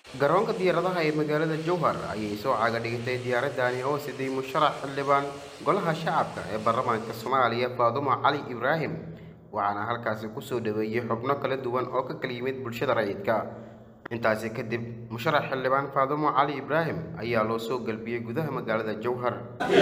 garoonka diyaaradaha ee magaalada jowhar ayay soo caaga dhigtay diyaaradani oo siday musharax xildhibaan golaha shacabka ee baarlamaanka soomaaliya faadumo cali ibraahim waxaana halkaasi kusoo dhaweeyey xubno kala duwan oo ka kala yimid bulshada rayidka intaasi kadib musharax xildhibaan faadumo cali ibraahim ayaa loo soo galbiyey gudaha magaalada jowhar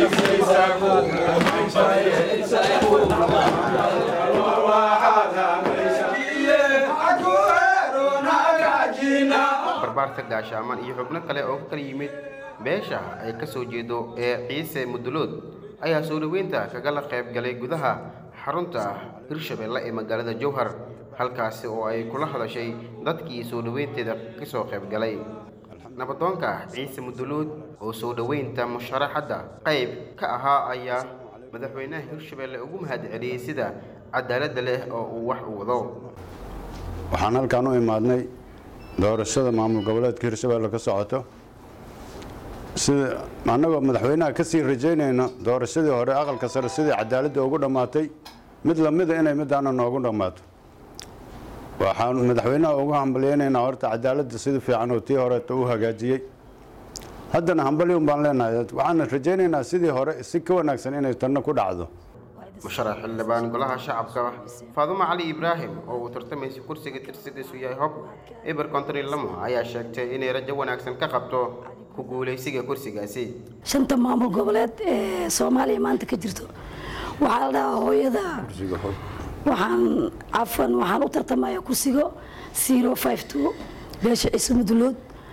barbaarta gaashaaman iyo xubno kale oo ka kala yimid beesha ay ka soo jeedo ee ciise mudulood ayaa soo dhaweynta kagala qayb galay gudaha xarunta hirshabeelle ee magaalada jowhar halkaasi oo ay kula hadashay dadkii soo dhaweynteeda ka soo qayb galay nabadoonka ciise mudulood oo soo dhaweynta musharaxadda qayb ka ahaa ayaa madaxweynaha hirshabeelle ugu mahad celiyey sida cadaaladda leh oo uu wax u wado waxaan halkaan u imaadnay doorashada maamul goboleedka hirshabeelle ka socoto sida annagoo madaxweynaha ka sii rajaynayno doorashadii hore aqalka sare sidii cadaaladda ugu dhammaatay mid lamida inay midaana noogu dhammaato waxaan madaxweynaha ugu hambalyaynaynaa horta cadaaladda sida fiican oo tii horeeta u hagaajiyey haddana hambalyon baan leenahay waxaan rajaynaynaa sidii hore si ka wanaagsan inay tanna ku dhacdo musharax xildhibaan golaha shacabka faadumo cali ibraahim oo uu tartamaysa kursiga tirsigiisu yahay hob eber kontri lamo ayaa sheegtay inay rajo wanaagsan ka qabto ku guulaysiga kursigaasi shanta maamul goboleed ee soomaaliya maanta ka jirto waxaa la dhahaa hooyada waxaan cafan waxaan u tartamaya kursigo zero five two beesha ciise mudulood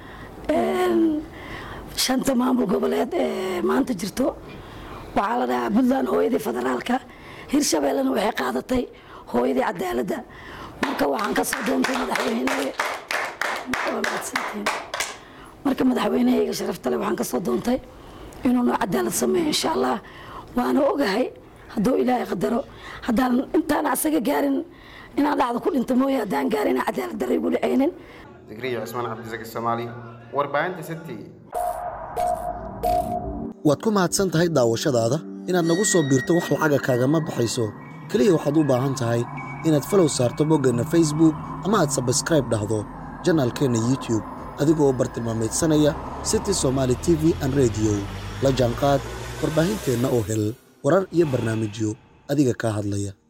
shanta maamul goboleed ee maanta jirto waxaa la dhahaa puntland hooyadii federaalka hirshabeellena waxay qaadatay hooyadii cadaaladda marka waxaan ka soo doontay madaxweyne waa mahadsantiin marka madaxweynehayga sharafta leh waxaan ka soo doontay inuu noo cadaalad sameeyo insha allah waana ogahay hadduu ilaahay qadaro haddaan intaan asaga gaarin inaan dhacdo ku dhinto mooye haddaan gaarin inaan cadaalad darra igu dhicaynin digriya cusmaan cabdisaki soomaali warbaahinta city waad ku mahadsan tahay daawashadaada inaad nagu soo biirto wax lacaga kaagama baxayso keliya waxaad u baahan tahay inaad falow saarto boggeenna facebook ama aad sabskraib dhahdo janaalkeenna youtub adigoo bartilmaameedsanaya city somaali t v an rediyo la jaanqaad warbaahinteenna oo hel warar iyo barnaamijyo adiga kaa hadlaya